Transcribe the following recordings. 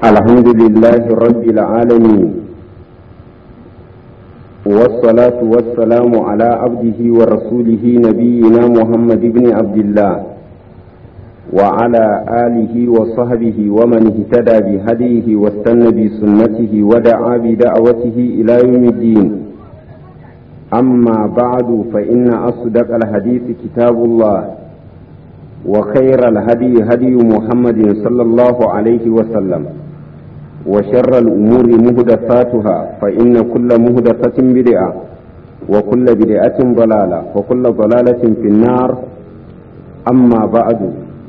الحمد لله رب العالمين والصلاة والسلام على عبده ورسوله نبينا محمد بن عبد الله وعلى آله وصحبه ومن اهتدى بهديه واستنى بسنته ودعا بدعوته إلى يوم الدين أما بعد فإن أصدق الحديث كتاب الله وخير الهدي هدي محمد صلى الله عليه وسلم وشر الأمور مهدثاتها فإن كل مهدثة بدعة وكل بدعة ضلالة وكل ضلالة في النار أما بعد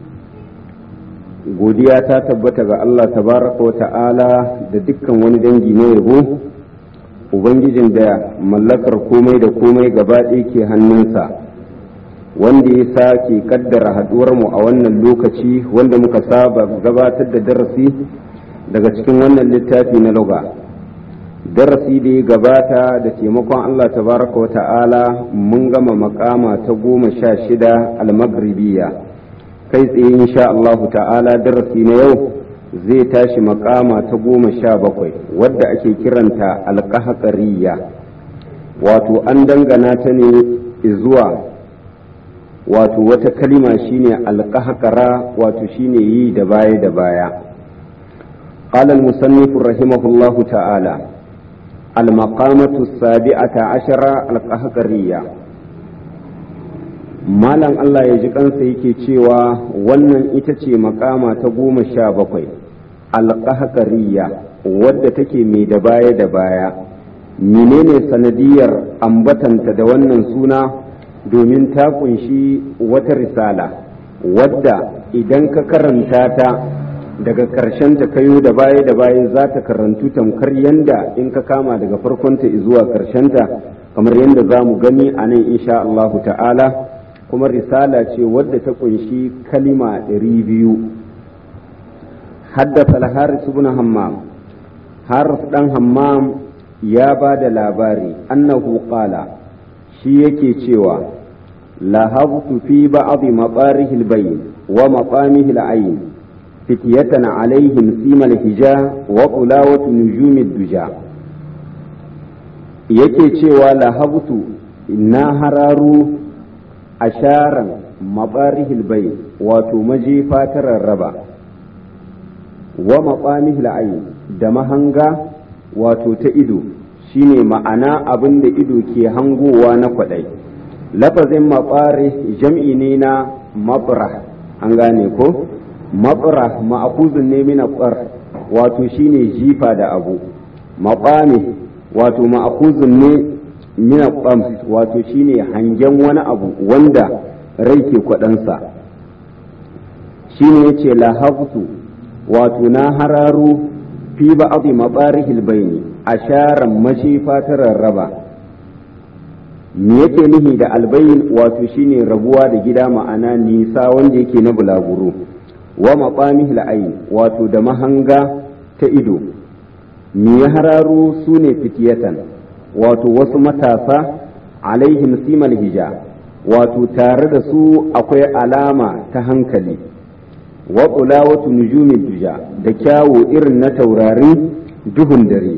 godiya ta tabbata ga Allah tabaraka wa ta'ala da dukkan wani dangi na yabo ubangijin da mallakar komai da komai gaba ɗaya ke hannunsa wanda ya sake kaddara haɗuwarmu a wannan lokaci wanda muka saba gabatar da darasi daga cikin wannan littafi na luga darasi da ya gabata da taimakon Allah tabaraka wa ta'ala mun gama makama ta goma sha shida almagribiya kai tsaye insha Allahu ta'ala darasi na yau zai tashi makama ta goma sha bakwai wadda ake kiranta alƙahaƙariya wato an dangana ta ne zuwa wato wata kalima shine alƙahaƙara wato shine yi da baya da baya قال المصنف رحمه الله تعالى المقامة السابعة عشرة القهقرية malam Allah ya ji kansa yake cewa wannan ita ce makama ta goma sha bakwai alƙahakariya wadda take mai da baya da baya menene sanadiyar ambatanta da wannan suna domin ta kunshi wata risala wadda idan ka karanta ta daga ƙarshen ta kayo da baya da baya za ta karantu tamkar yanda in ka kama daga farkonta zuwa ta kamar yanda za mu gani a nan insha Allahu ta'ala kuma risala ce wadda ta kunshi kalima ɗari biyu haddasa al-haris ibn hammam haris dan hammam ya ba da labari annahu qala shi yake cewa lahabtu fi ba'd maqarihi al-bayn wa maqamihi al-ayn fityatan alaihim sima al-hija wa qulawatu nujum ad-duja yake cewa lahabtu na hararu asharan mabarihil bai wato majefa ta rarraba wa maɓamihil ayi da mahanga wato ta ido shine ma'ana abin da ido ke hangowa na kwaɗai lafazin maɓare jam'i ne na maɓra an gane ko maɓra ma'akuzin ne mina ƙwar wato shine jifa da abu maɓame wato ma'akuzin ne mina ƙwam wato shine hangen wani abu wanda rai ke kwaɗansa shine yace lahabtu wato na hararu fi ba'dhi mabarihil baini asharan mashifa ta rarraba me yake nihi da albayin wato shine rabuwa da gida ma'ana nisa wanda yake na bulaguro wa maqamihil ayn wato da mahanga ta ido me ya hararu sune fitiyatan wato wasu matasa alaihim simal hija wato tare da su akwai alama ta hankali wa qulawatu nujumin duja da kyawo irin na taurari duhun dare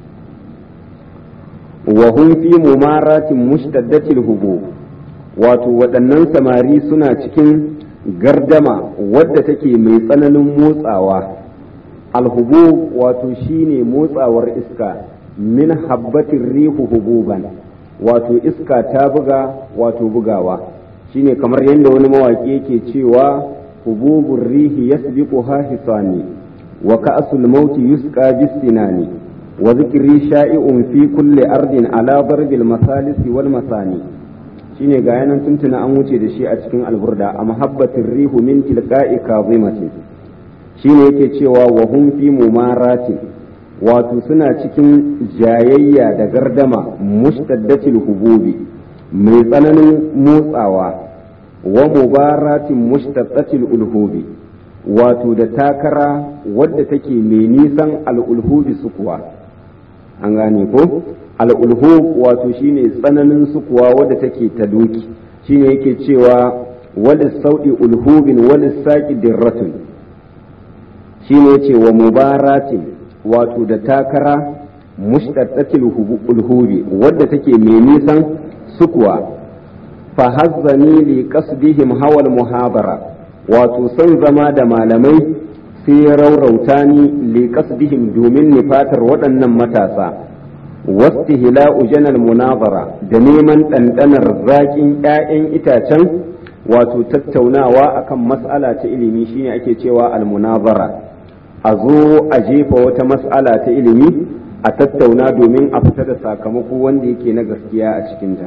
wa hum fi mumaratin mushtaddatil hubu wato waɗannan samari suna cikin gardama wadda take mai tsananin motsawa alhubu wato shine motsawar iska min habbatin rihu hububan wato iska ta buga wato bugawa shine kamar yadda wani mawaƙi yake cewa hububun rihi yasbiquha hisani wa ka'sul mauti yusqa bisinani wa zikri sha'i'un fi kulli ardin ala darbil masalisi wal masani shine ga yanan tuntuna an wuce da shi a cikin alburda a mahabbatin rihu min tilqa'i kazimatin shine yake cewa wa hum fi mumaratin wato suna cikin jayayya da gardama mustaddatil hububi mai tsananin motsawa wa mubaratin mustaddatil ulhubi wato da takara wadda take mai nisan al'ulhubi sukuwa an gane ko al'ulhub wato shine tsananin sukuwa wadda take ta doki shine yake cewa wali sauɗi ulhubin wali saƙi dirratun shine ce wa mubaratin wato da takara mushtaddatil ulhubi wadda take mai nisan sukuwa fa hazzani li qasdihim hawal muhabara wato son zama da malamai sai ya raurauta ni li qasdihim domin nifatar waɗannan matasa wastihla'u janal munazara da neman ɗanɗanar zaƙin 'ya'yan itacen wato tattaunawa akan mas'ala ta ilimi shine ake cewa almunazara a zo a jefa wata mas'ala ta ilimi a tattauna domin a fita da sakamako wanda yake na gaskiya a cikinta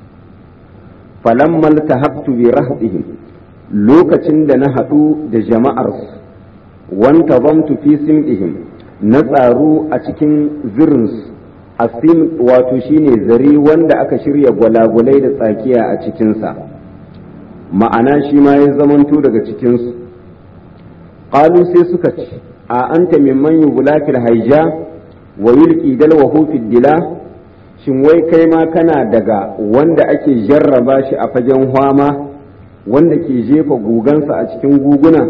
falammal tahabtu bi rahdihim lokacin da na haɗu da jama'ar wanta zamtu fi simdihim na tsaru a cikin zirinsu asim wato shine zare wanda aka shirya gwalagwalai da tsakiya a cikinsa ma'ana shi ma ya zamanto daga cikinsu ƙalu sai suka ce a anta mimman yi bulakil haija wa yulki dalwahu fid dila shin wai kai ma kana daga wanda ake jarraba shi a fagen hwama wanda ke jefa gugansa a cikin guguna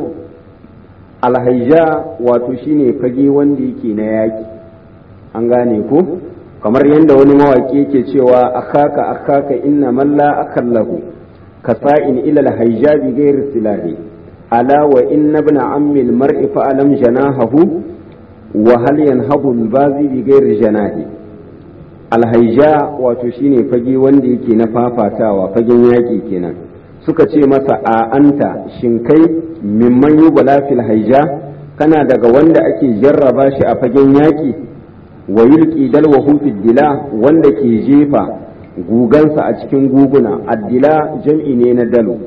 alhaija wato shine fage wanda yake na yaƙi an gane ko kamar yadda wani mawaƙi yake cewa akaka akaka inna man la akallahu kasa'in ila alhaija bi ghairi silahi ala wa inna ibn ammi almar'i fa alam janahahu wa hal yanhabu albazi bi ghairi janahi alhaija wato shine fage wanda yake na fafatawa fagen yaƙi kenan suka ce masa a anta shin kai mimman yi fil haija kana daga wanda ake jarraba shi a fagen yaƙi wa yulki dalwahu fid dila wanda ke jefa gugansa a cikin guguna addila jam'i ne na dalo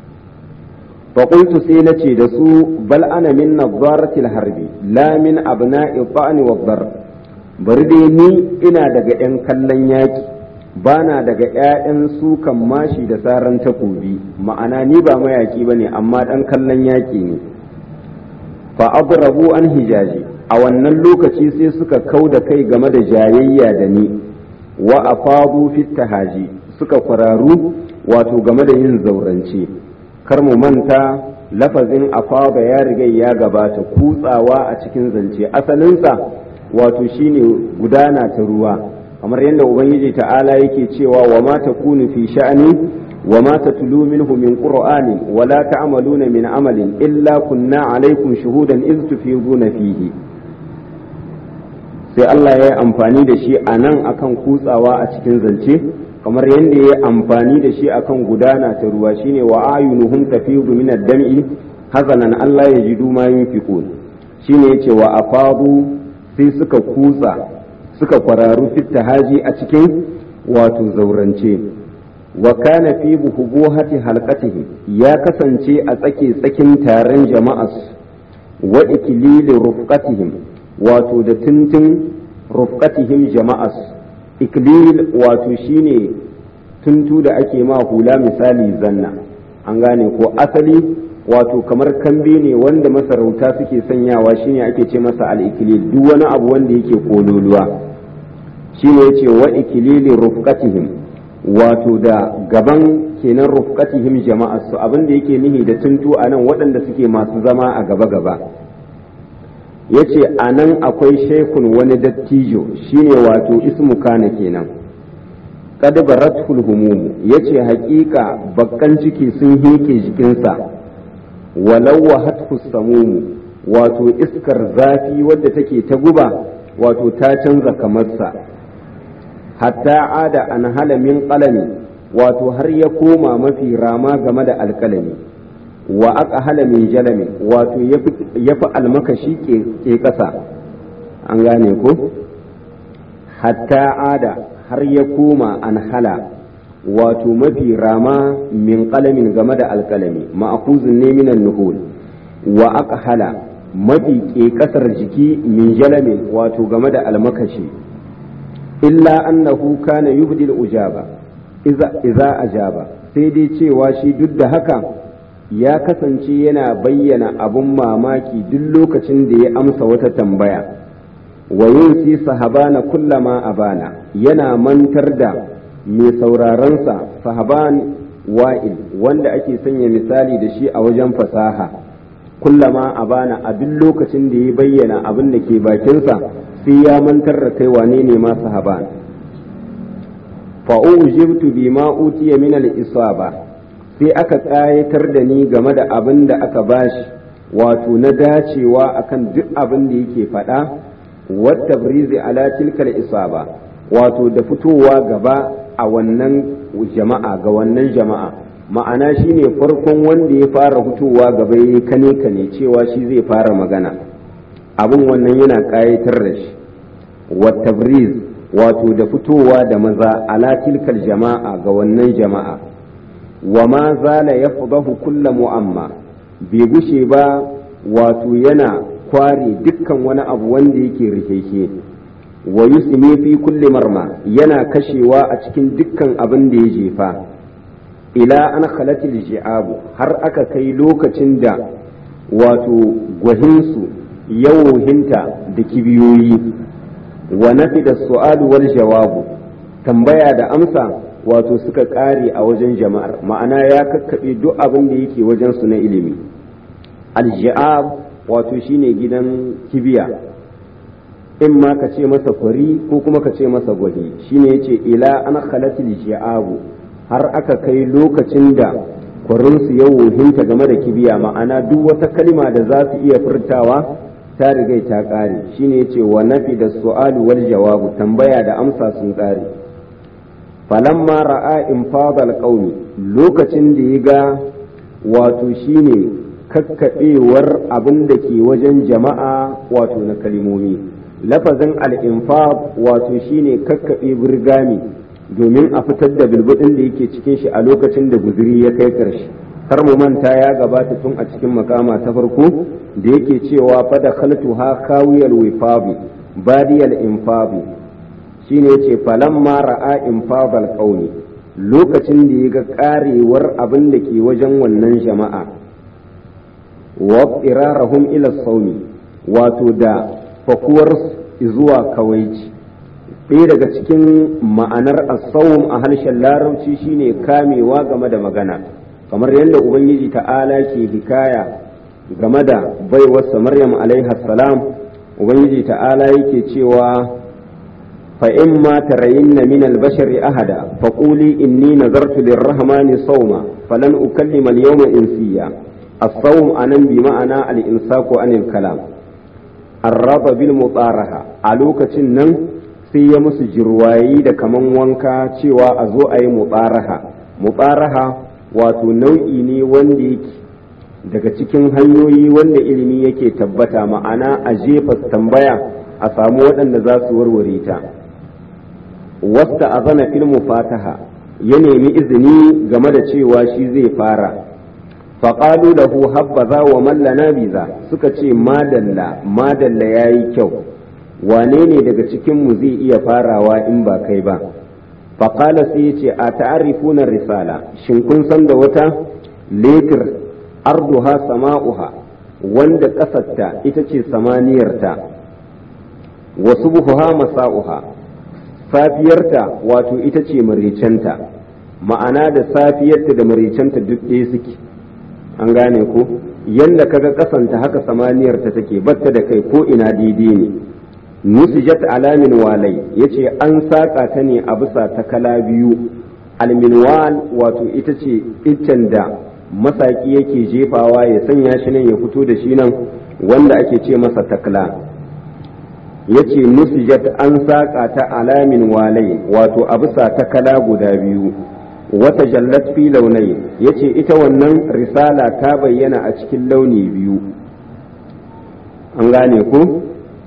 fa qultu sai nace da su bal ana min nadaratil harbi la min abna'i ta'ni wa dar bari dai ni ina daga yan kallon yaƙi bana daga 'ya'yan sukan mashi da saran takobi ma'ana ni ba mayaki ba ne amma ɗan kallon yaƙi ne fa abrabu an hijaji a wannan lokaci sai suka kau da kai game da jayayya da ni wa afadu fit tahaji suka kwararu wato game da yin zaurance kar mu manta lafazin afada ya riga ya gabata kutsawa a cikin zance asalinsa wato shine gudana ta ruwa kamar yadda ubangiji ta'ala yake cewa wa ma takunu fi sha'ani wa ma tatlu minhu min qur'ani wa la ta'maluna min amalin illa kunna alaikum shuhudan iz tufiduna fihi sai Allah ya yi amfani da shi a nan akan kutsawa a cikin zance kamar yadda ya yi amfani da shi akan gudana ta ruwa shine wa ayunuhum tafidu min ad-dam'i hazanan Allah ya jidu ma yunfiqun shine yace wa afadu sai suka kutsa suka kwararu haji a cikin wato zaurance wa kana fi buhubuhati halqatihi ya kasance a tsake tsakin taron jama'as wa ikilili rufqatihim wato da tuntun rufqatihim jama'as iklil wato shine tuntu da ake ma hula misali zanna an gane ko asali wato kamar kambe ne wanda masarauta suke sanyawa shine ake ce masa al-ikilil duk wani abu wanda yake kololuwa shine yace wa ikilili rufqatihim wato da gaban kenan rufqatihim jama'a su abin da yake nihi da tuntu anan waɗanda suke masu zama a gaba gaba yace anan akwai shaikun wani dattijo shine wato ismu kana kenan kad baratul humum yace haƙiƙa bakkan ciki sun heke jikinsa walau wahathu samumu wato iskar zafi wadda take ta guba wato ta canza kamarsa hatta ada an hala min qalami wato har ya koma mafi rama game da alkalami wa aka hala min jalami wato ya fi almakashi ke ƙasa an gane ko hatta ada har ya koma an hala wato mafi rama min qalamin game da alkalami ma'akuzin ne minan nuhul wa aka hala mafi ke ƙasar jiki min jalamin wato game da almakashi illa annahu kana yubdil ujaba iza ajaba sai dai cewa shi duk da haka ya kasance yana bayyana abun mamaki duk lokacin da ya amsa wata tambaya wa yunsi sahabana kullama abana yana mantar da mai saurarensa sahaban wa'il wanda ake sanya misali da shi a wajen fasaha kullama a bana a duk lokacin da ya bayyana abin da ke bakinsa sai ya mantar da kai wane ne ma sahaban fa'ujibtu bima utiya min al-isaba sai aka ƙayatar da ni game da abin da aka bashi wato na dacewa akan duk abin da yake faɗa wata brizi ala tilkal isaba wato da fitowa gaba a wannan jama'a ga wannan jama'a ma'ana shine farkon wanda ya fara fitowa gaba ya kane kane cewa shi zai fara magana abin wannan yana ƙayatar da shi wata briz wato da fitowa da maza ala tilkal jama'a ga wannan jama'a wa ma zala ya kulla mu'amma bai gushe ba wato yana kware dukkan wani abu wanda yake rikeke wa yusmi fi kulli marma yana kashewa a cikin dukkan abin da ya jefa ila an khalatil ji'abu har aka kai lokacin da wato gwahinsu yawohinta da kibiyoyi wa nafi da su'alu wal jawabu tambaya da amsa wato suka ƙare a wajen jama'ar ma'ana ya kakkaɓe duk abin da yake wajen su na ilimi alji'ab wato shine gidan kibiya in ma ka ce masa kwari ko kuma ka ce masa gwahi shine yace ila an khalatil ji'abu har aka kai lokacin da kwarinsu ya wohinta game da kibiya ma'ana duk wata kalima da za su iya furtawa ta rigai ta ƙare shine yace wa nafi da su'alu wal jawabu tambaya da amsa sun ƙare falamma ra'a infadal qaumi lokacin da ya ga wato shine kakkaɓewar abin da ke wajen jama'a wato na kalimomi lafazin al-infad wato shine kakkaɓe birgami domin a fitar da bilbudin da yake cikin shi a lokacin da guzuri ya kai ƙarshe har mu manta ya gabata tun a cikin makama ta farko da yake cewa fada khaltu ha kawiyal wifabi badiyal infabi shine yace falamma ra'a infabal qaumi lokacin da ya ga karewar abin da ke wajen wannan jama'a wa irarahum ila saumi wato da fakuwar zuwa kawaici ɗaya daga cikin ma'anar asawum a harshen larabci shine kamewa game da magana kamar yadda ubangiji ta'ala ke hikaya game da baiwarsa maryam alaiha salam ubangiji ta'ala yake cewa فإما ترين من البشر أحدا فقولي إني نذرت للرحمن صوما فلن أكلم اليوم إنسيا الصوم أنا بمعنى الإمساك عن الكلام الرب بالمطارحة ألوكة نن sai ya musu jirwayi da kaman wanka cewa a zo a yi mutsaraha mutsaraha wato nau'i ne wanda yake daga cikin hanyoyi wanda ilimi yake tabbata ma'ana a jefa tambaya a samu waɗanda za su warware ta wasta a zana filmu fataha ya nemi izini game da cewa shi zai fara faƙalu da hu habbaza wa mallana biza suka ce madalla madalla ya yi kyau wane ne daga cikinmu zai iya farawa in ba kai ba faƙala sai ya ce a ta'arifuna risala shin kun san da wata letir arduha sama'uha wanda ƙasarta ita ce samaniyarta wasu buhuha masa'uha safiyarta wato ita ce maricenta ma'ana da safiyarta da maricenta duk ɗaya suke an gane ko yadda kaga kasanta haka samaniyarta take batta da kai ko ina daidai ne nusijat alamin walai yace an saƙa ta ne a bisa takala biyu alminwal wato ita ce iccen da masaki yake jefawa ya sanya shi nan ya fito da shi nan wanda ake ce masa takla yace nusijat an saƙa ta alamin walai wato a bisa takala guda biyu wata jallat fi launai yace ita wannan risala ta bayyana a cikin launi biyu an gane ku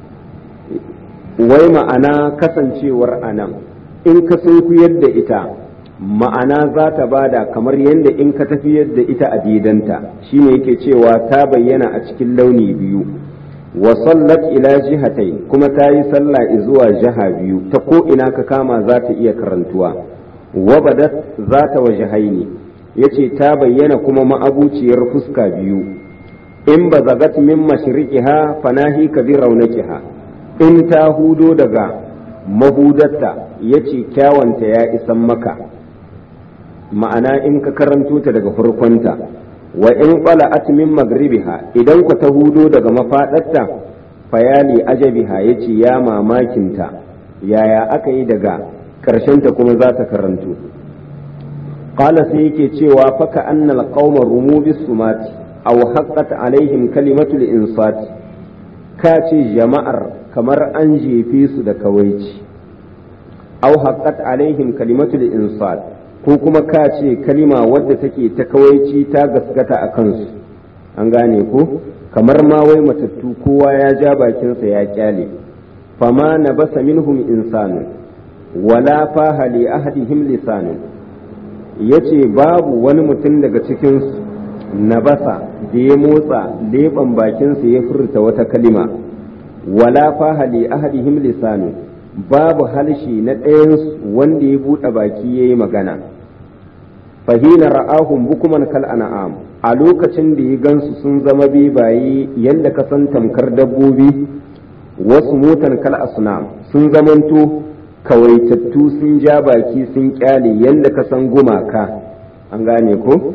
wai ma'ana kasancewar anan in ka sunkuyar da ita ma'ana za ta bada kamar yadda in ka tafiyar da ita a didanta shine yake cewa ta bayyana a cikin launi biyu wa sallat ila jihatai kuma ta yi sallah zuwa jiha biyu ta ko ina ka kama za ta iya karantuwa wa badat za ta waje haini yace ta bayyana kuma ma'abuciyar fuska biyu in ba zagat min mashriqiha fanahi ka bi raunakiha in ta hudo daga mahudatta yace kyawanta ya isan maka ma'ana in ka karanto ta daga farkonta wa in qala'at min magribiha idan ku ta hudo daga mafadarta fayali ajabiha yace ya mamakinta yaya aka yi daga ta kuma za ta karantu qala sai yake cewa faka annal qauma rumu bis sumati aw haqqat alaihim kalimatul insati ka ce jama'ar kamar an jefe su da kawaici aw haqqat alaihim kalimatul insat ko kuma ka ce kalima wadda take ta kawaici ta gaskata a kansu an gane ko kamar ma wai matattu kowa ya ja bakinsa ya kyale fama na basa minhum insanu wala faha li ahadihim lisanu yace babu wani mutum daga cikinsu na basa da ya motsa leɓen bakinsa ya furta wata kalima wala faha li ahadihim lisanu babu halshi na ɗayansu wanda ya buɗe baki ya yi magana fahina ra'ahum bukuman kal an'am a lokacin da ya gansu sun zama bebaye yadda ka san tamkar dabbobi wasu motan kal asnam sun zamanto kawaitattu sun ja baki sun kyale yadda ka san gumaka an gane ko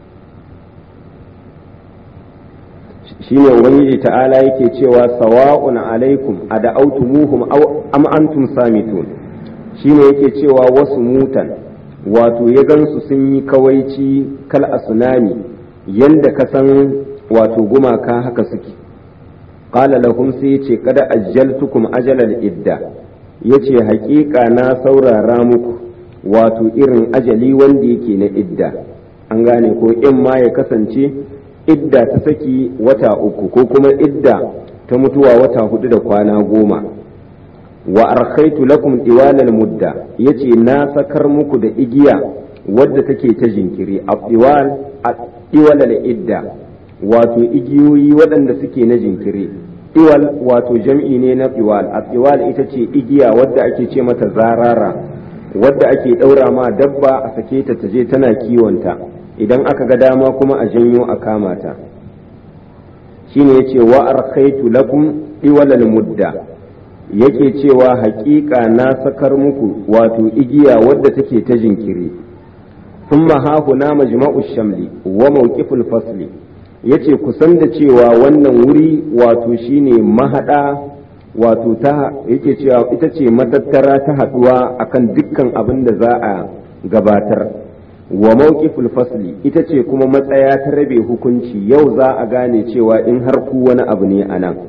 shine ubangiji ta'ala yake cewa sawa'un alaikum a da'autumuhum am antum samitun shine yake cewa wasu mutan wato ya gansu sun yi kawaici kal asunami yanda ka san wato gumaka haka suke qala lahum sai yace kada ajjaltukum ajalal idda yace haƙiƙa na saurara muku wato irin ajali wanda yake na idda an gane ko in ma ya kasance idda ta saki wata uku ko kuma idda ta mutuwa wata hudu da kwana goma wa arkhaitu lakum diwalal mudda yace na sakar muku da igiya wadda take ta jinkiri abdiwal diwalal idda wato igiyoyi waɗanda suke na jinkiri iwal wato jam'i ne na iwal iwal ita ce igiya wadda ake ce mata zarara wadda ake ɗaura ma dabba a sake ta taje tana kiwonta idan aka ga dama kuma a janyo a kama ta shine yace wa arkhaitu lakum iwalal mudda yake cewa haƙiƙa na sakar muku wato igiya wadda take ta jinkiri thumma hahuna majma'u shamli wa mawqiful fasli yace kusan da cewa wannan wuri wato shine mahada wato ta yake cewa ita ce matattara ta haduwa akan dukkan abin da za a gabatar wa mawqiful fasli ita ce kuma matsaya ta rabe hukunci yau za a gane cewa in har ku wani abu ne a nan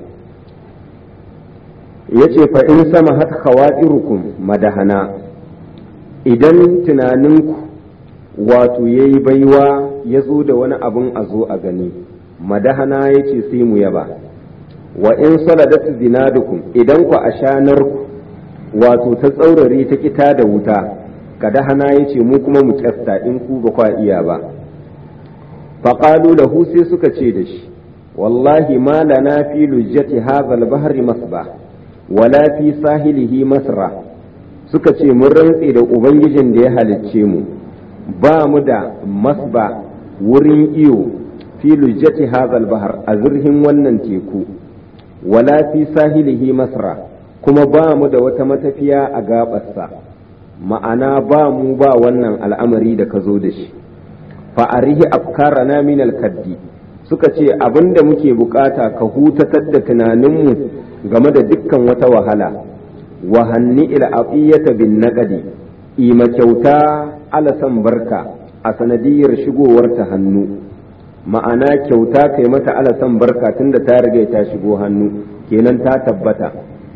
yace fa in sama hat khawatirukum madahana idan tunaninku wato yayi baiwa ya zo da wani abun a zo a gani madahana yace sai mu yaba wa in saladat zinadukum idan ku ashanarku wato ta tsaurare ta kita da wuta kada hana ya ce mu kuma mu kyasta in ku ba kwa iya ba faƙalu da sai suka ce da shi wallahi ma lana fi lujjati hadha al-bahri masba wala fi sahilihi masra suka ce mun rantse da ubangijin da ya halicce mu ba mu da masba wurin iyo fi lujjati hadha al-bahr a zurhin wannan teku wala fi sahilihi masra kuma ba mu da wata matafiya a gabarsa ma'ana ba mu ba wannan al'amari da ka zo da shi fa'arihi afkarana min kaddi suka ce abin da muke bukata ka hutatar da tunaninmu game da dukkan wata wahala wa hanni ila aqiyata bin naqadi ima kyauta alasan barka a sanadiyar shigowar ta hannu ma'ana kyauta kai mata alasan barka tunda ta riga ta shigo hannu kenan ta tabbata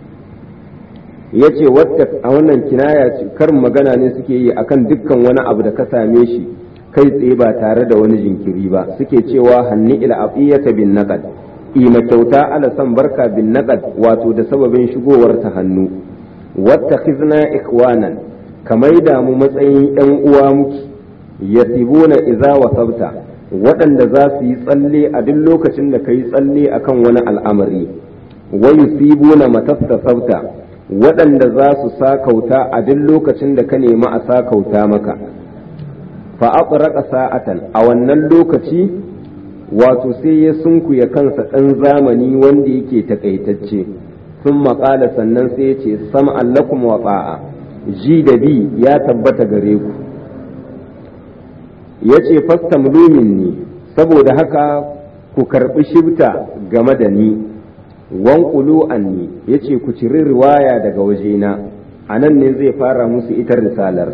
ya ce a wannan kinaya ce karin magana ne suke yi akan dukkan wani abu da ka same shi kai tsaye ba tare da wani jinkiri ba suke cewa hanni ila aqiyata bin naqad ima kyauta ala san barka bin naqad wato da sababin shigowar ta hannu wattakhizna ikhwanan kamar da mu matsayin yan uwa muki yasibuna idza wasabta waɗanda za su yi tsalle a duk lokacin da ka yi tsalle akan wani al'amari wa yusibuna matastasabta waɗanda za su sakauta a duk lokacin da ka nemi a sakauta maka fa aqraqa sa'atan a wannan lokaci wato sai ya sunkuya kansa ɗan zamani wanda yake takaitacce sun maƙala sannan sai ya ce sam'an lakum wa ta'a ji da bi ya tabbata gare ku ya ce fastamlumin ni saboda haka ku karɓi shibta game da ni wankulu anni ya ce ku ciri riwaya daga wajena a nan ne zai fara musu ita risalar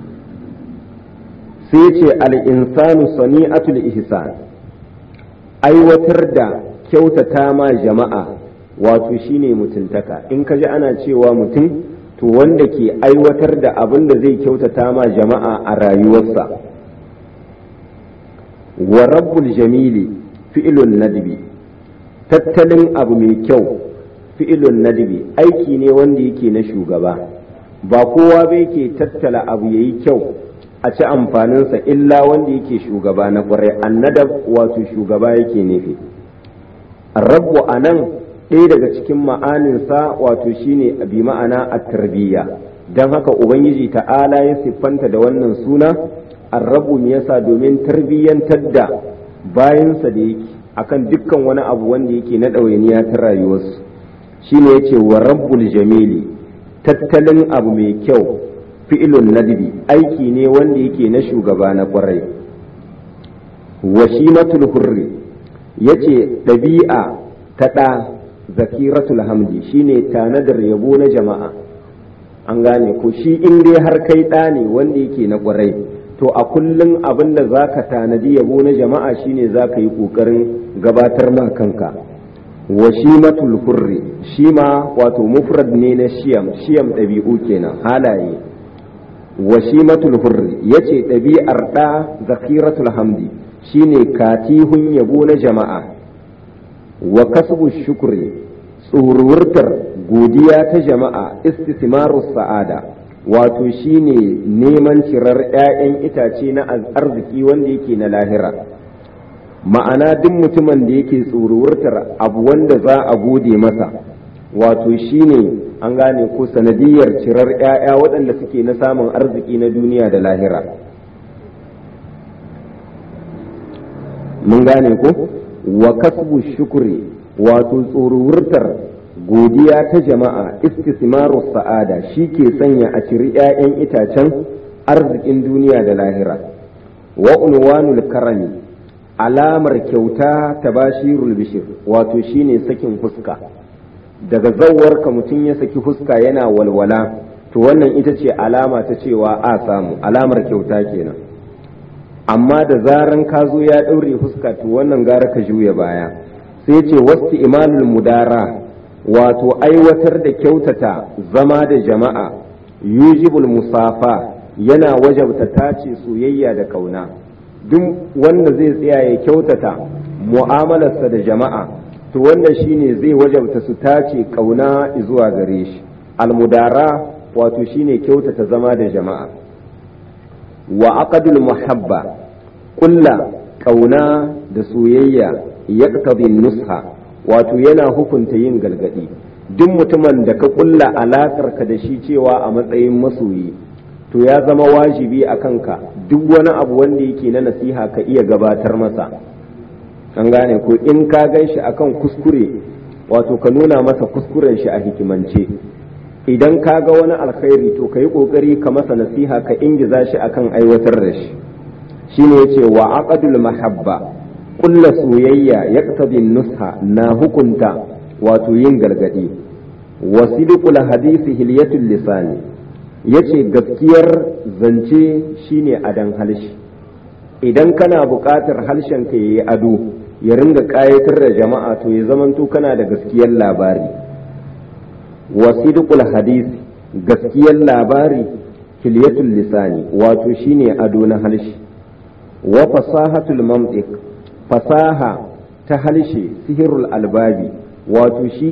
sai ce al'insanu sani'atul ihsan aiwatar da kyautata ma jama'a wato shine mutuntaka in ka ji ana cewa mutum to wanda ke aiwatar da abin da zai kyautata ma jama'a a rayuwarsa wa rabbul jamili fi'ilun nadbi tattalin abu mai kyau fi'ilun nadbi aiki ne wanda yake na shugaba ba kowa bai ke tattala abu yayi kyau a ci amfaninsa illa wanda yake shugaba na kwarai annadab wato shugaba yake nufi rabbu a nan ɗaya daga cikin ma'aninsa wato shine bi ma'ana a tarbiyya don haka ubangiji ta'ala ya siffanta da wannan suna arrabu me yasa domin tarbiyyantar da bayansa da yake akan dukkan wani abu wanda yake na ɗawainiya ta rayuwarsu shine yace wa rabbul jamili tattalin abu mai kyau fi'ilun nadbi aiki ne wanda yake na shugaba na kwarai washimatul hurri yace ɗabi'a ta ɗa zakiratul hamdi shine tanadar yabo na jama'a an gane ko shi in dai har kai ɗa ne wanda yake na kwarai to a kullum abin da za ka tanadi yabo na jama'a shine za ka yi ƙoƙarin gabatar ma kanka washimatul hurri shima wato mufrad ne na shiyam shiyam ɗabi'u kenan halaye washimatul hurri yace ɗabi'ar ɗa zakiratul hamdi shine katihun yabo na jama'a wa kasbu shukri tsururtar godiya ta jama'a istismarus sa'ada wato shine neman cirar 'ya'yan itace na arziki wanda yake na lahira ma'ana duk mutumin da yake tsururtar abu wanda za a gode masa wato shine an gane ko sanadiyar cirar 'ya'ya waɗanda suke na samun arziki na duniya da lahira mun gane ko wa kasbu shukri wato tsururtar godiya ta jama'a istismaru sa'ada shi ke sanya a ciri 'ya'yan itacen arzikin duniya da lahira wa unwanul karami alamar kyauta ta bashirul bishir wato shine sakin fuska daga ka mutum ya saki fuska yana walwala to wannan ita ce alama ta cewa a samu alamar kyauta kenan amma da zaran ka zo ya ɗaure fuska to wannan gara ka juya baya sai ce wasu imalul mudara wato aiwatar da kyautata zama da jama'a yujibul musafa yana wajabta tace soyayya da kauna duk wanda zai tsaya ya kyautata mu'amalarsa da jama'a to wannan shine zai wajabta su tace kauna zuwa gare shi almudara wato shine kyautata zama da jama'a wa aqdul muhabba kulla kauna da soyayya yaqtadi nusha wato yana hukunta yin galgadi duk mutumin da ka kulla alakar ka da shi cewa a matsayin masoyi to ya zama wajibi a kanka duk wani abu wanda yake na nasiha ka iya gabatar masa an gane ko in ka gan shi akan kuskure wato ka nuna masa kuskuren shi a hikimance idan ka ga wani alkhairi to ka yi kokari ka masa nasiha ka ingiza shi akan aiwatar da shi shine yace wa aqdul mahabba kulla soyayya yaqtadi nusha na hukunta wato yin gargadi wa sidqul hadisi hilyatul lisani yace gaskiyar zance shine adan halshi idan kana buƙatar harshen ka yayi ado ya ringa ƙayatar da jama'a to ya zamanto kana da gaskiyar labari wa sidqul hadisi gaskiyar labari hilyatul lisani wato shine ado na halshi wa fasahatul mamtiq fasaha ta halshe sihirul albabi wato shi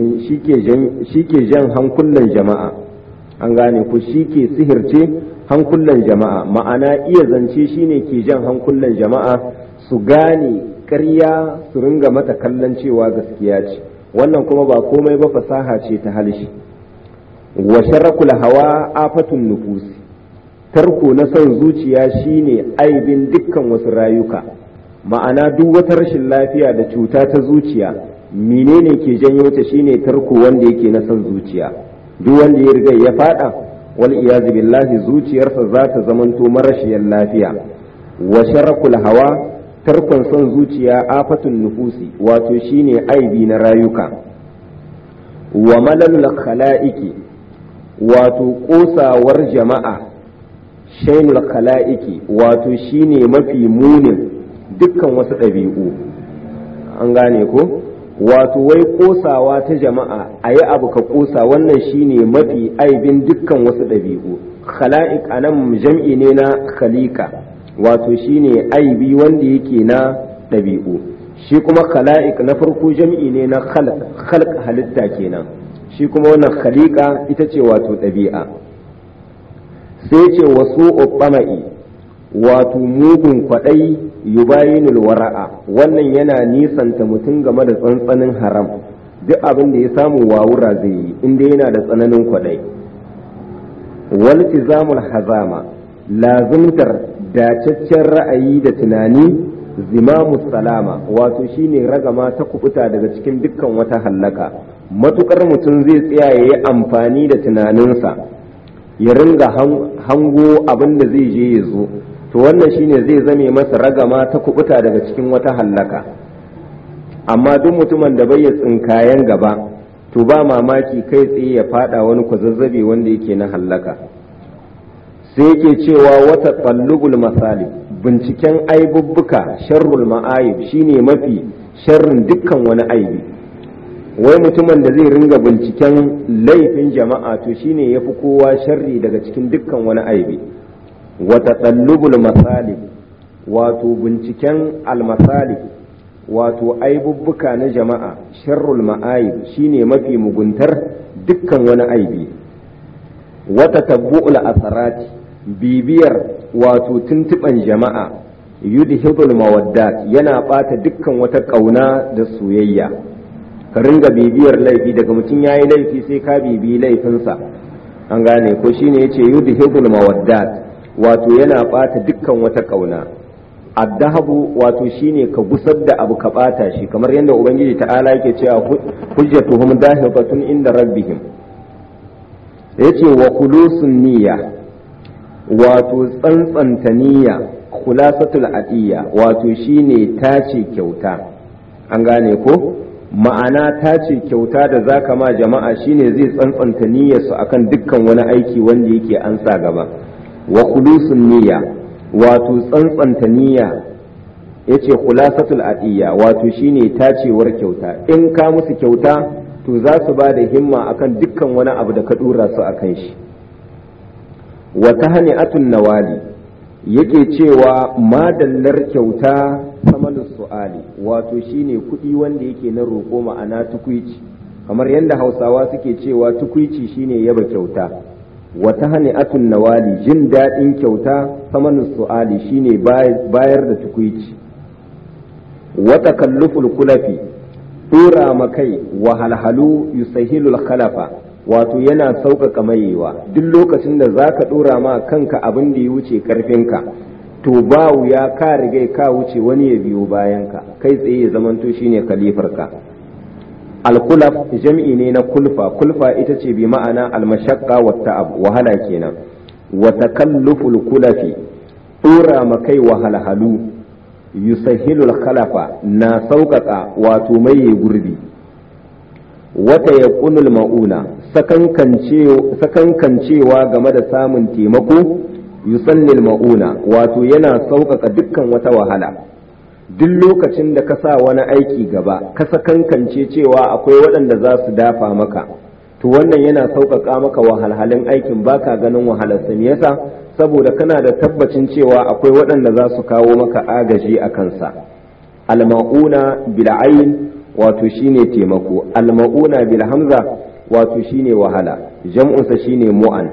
ke jan hankulan jama'a an gane ku shi ke sihirce hankulan jama'a ma'ana iya zance shine ke jan hankulan jama'a su gane ƙarya su ringa mata kallon cewa gaskiya ce wannan kuma ba komai ba fasaha ce ta halshe wa sharakul hawa afatun nufusi tarko na son zuciya shine aibin dukkan wasu rayuka ma'ana duk wata rashin lafiya da cuta ta zuciya menene ke janyo ta shine tarko wanda yake na son zuciya duk wanda ya riga ya fada wal iyazu billahi zuciyarsa za ta zamanto marashiyar lafiya wa sharakul hawa tarkon son zuciya afatun nufusi wato shine aibi na rayuka wa malalul khala'iki wato kosawar jama'a shainul khala'iki wato shine mafi munin dukkan wasu ɗabi'u an gane ko wato wai kosawa ta jama'a a yi abu ka kosa wannan shine mafi aibin dukkan wasu ɗabi'u khala'iq anan jam'i ne na khalika wato shine aibi wanda yake na ɗabi'u shi kuma khala'iq na farko jam'i ne na khalq halitta kenan shi kuma wannan khaliqa ita ce wato ɗabi'a sai ce wasu ubbama'i wato mugun kwaɗai yubayinul wara'a wannan yana nisanta mutum game da tsantsanin haram duk abin da ya samu wawura zai yi inda yana da tsananin kwaɗai waltizamul hazama lazimtar dacaccen ra'ayi da tunani zimamu salama wato shine ragama ta kubuta daga cikin dukkan wata hallaka matukar mutum zai tsaya ya yi amfani da tunaninsa ya ringa hango abin da zai je ya zo to wannan shine zai zame masa ragama ta kubuta daga cikin wata hallaka amma duk mutumin da bai ya tsinkayen gaba to ba mamaki kai tsaye ya fada wani kwazazzabe wanda yake na hallaka sai yake cewa wata tsallubul masali binciken aibubbuka sharrul ma'ayib shine mafi sharrin dukkan wani aibi wai mutumin da zai ringa binciken laifin jama'a to shine yafi kowa sharri daga cikin dukkan wani aibi wata tsallubul masali wato binciken almasali wato aibubbuka na jama'a sharrul ma'ayib shine mafi muguntar dukkan wani aibi wata tabbu'ul asarati bibiyar wato tuntuɓan jama'a yudhibul mawaddat yana ɓata dukkan wata ƙauna da soyayya ka ringa bibiyar laifi daga mutum ya yi laifi sai ka bibiyi laifinsa an gane ko shine yace yudhibul mawaddat wato yana ɓata dukkan wata ƙauna addahabu wato shine ka gusar da abu ka ɓata shi kamar yadda ubangiji ta'ala yake cewa hujjatuhum dahibatun inda rabbihim yace wa khulusun niyya wato tsantsanta niyya khulasatul adiyya wato shine tace kyauta an gane ko ma'ana tace kyauta da zaka ma jama'a shine zai tsantsanta niyyarsu akan dukkan wani aiki wanda yake an sa gaba wa khulusun niyya wato tsantsanta niyya yace khulasatul adiyya wato shine tacewar kyauta in ka musu kyauta to za su ba da himma akan dukkan wani abu da ka dora su akan shi wa tahni'atun nawali yake cewa madallar kyauta samalus su'ali wato shine kuɗi wanda yake na roƙo ma'ana tukuici kamar yadda hausawa suke cewa tukuici shine yaba kyauta wa tahni'atun nawali jin daɗin kyauta samanus su'ali shine bayar da tukuici wa takalluful kulafi dora makai wahalhalu yusahilul khalafa wato yana sauƙaƙa mayewa duk lokacin da za ka ɗora ma kanka abin da ya wuce ƙarfinka to ba wuya ka rigai ka wuce wani ya biyo bayanka kai tsaye ya zamanto shine kalifarka alkulaf jam'i ne na kulfa kulfa ita ce bi ma'ana almashaqqa wa ta'ab wahala kenan wa takalluful kulafi ɗora makai wahalhalu yusahilul khalafa na sauƙaƙa wato maye gurbi wata ya kunul ma'una sakankancewa game da samun taimako yusallil ma'una wato yana sauƙaƙa dukkan wata wahala duk lokacin da ka sa wani aiki gaba ka sakankance cewa akwai waɗanda za su dafa maka to wannan yana sauƙaƙa maka wahalhalin aikin baka ganin wahalarsa me yasa saboda kana da tabbacin cewa akwai waɗanda za su kawo maka agaji a kansa al-ma'una bil wato shine taimako almauna bil hamza wato shine wahala jam'unsa shine mu'an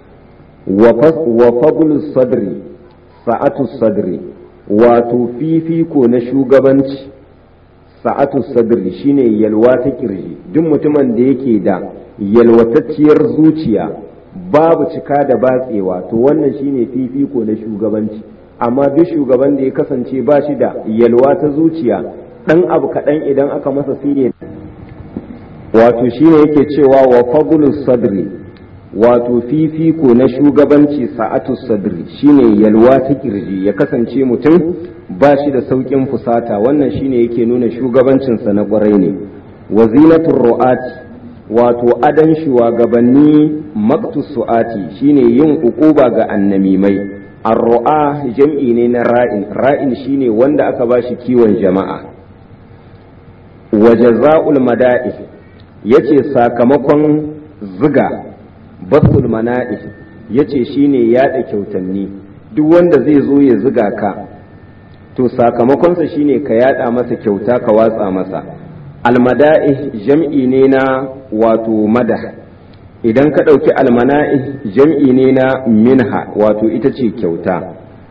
wa fadlu sadri sa'atu sadri wato fifiko na shugabanci sa'atu sadri shine yalwa ta kirji duk mutumin da yake da yalwatacciyar zuciya babu cika da batsewa to wannan shine fifiko na shugabanci amma duk shugaban da ya kasance ba shi da yalwa ta zuciya dan abu kaɗan idan aka masa sire wato shine yake cewa wa fadlus sadri wato fifiko na shugabanci sa'atu sadri shine yalwa ta kirji ya kasance mutum ba shi da sauƙin fusata wannan shine yake nuna shugabancinsa na ƙwarai ne wazilatun ru'ati wato adan shugabanni maktus su'ati shine yin ukuba ga annamimai ar-ru'a jam'i ne na ra'in ra'in shine wanda aka bashi kiwon jama'a wa jaza'ul mada'i yace sakamakon ziga basul mana'i yace shine yada kyautanni duk wanda zai zo ya ziga ka to sakamakonsa shine ka yada masa kyauta ka watsa masa almada'i jam'i ne na wato madah idan ka ɗauki almana'i jam'i ne na minha wato ita ce kyauta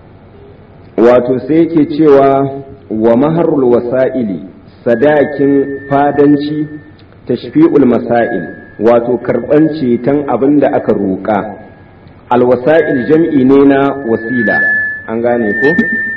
wato sai yake cewa wa maharul wasa'ili sadakin fadanci tashfi'ul masail wato karɓan ceton abin da aka roƙa alwasa'il jam'i ne na wasila an gane ko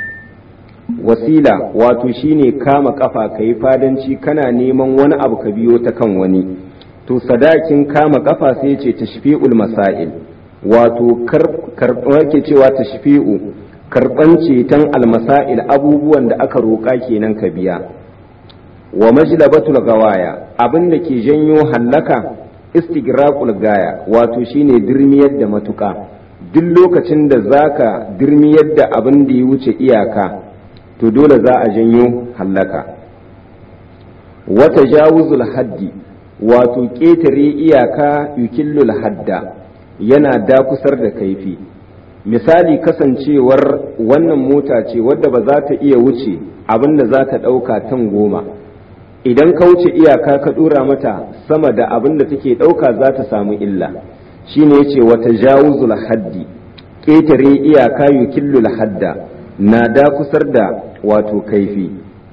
wasila wato shine kama kafa ka yi fadanci kana neman wani abu ka biyo ta kan wani to sadakin kama kafa sai ce tashfi'ul masail wato ke cewa tashfi'u karban ceton almasail abubuwan da aka roƙa kenan ka biya wa majlabatul gawaya abin da ke janyo hallaka istigraqul gaya wato shine dirmiyar da matuka duk lokacin da zaka dirmiyar da abin da ya wuce iyaka to dole za a janyo hallaka wata jawuzul haddi wato ƙetare iyaka yukillul hadda yana dakusar da kaifi misali kasancewar wannan mota ce wadda ba za ta iya wuce abin da za ta ɗauka tan goma idan ka wuce iyaka ka ɗora mata sama da abin da take ɗauka za ta samu illa shine yace wata jawuzul haddi ƙetare iyaka yukillul hadda na dakusar da wato kaifi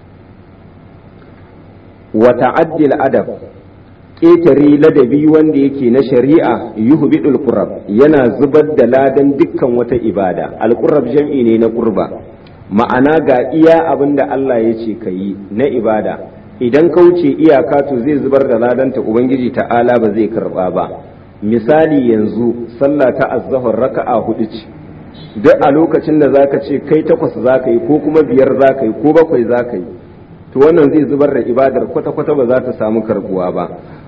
wa ta'addil adab ƙetare ladabi wanda yake na shari'a yuhbidul qurab yana zubar da ladan dukkan wata ibada alqurab jam'i ne na qurba ma'ana ga iya abin da Allah ya ce ka yi na ibada idan ka wuce iyaka to zai zubar da ladanta ubangiji ta'ala ba zai karba ba misali yanzu sallah ta azzahar raka'a hudu ce duk a lokacin da zaka ce kai takwas zaka yi ko kuma biyar zaka yi ko bakwai zaka yi to wannan zai zubar da ibadar kwata-kwata ba za ta samu karbuwa ba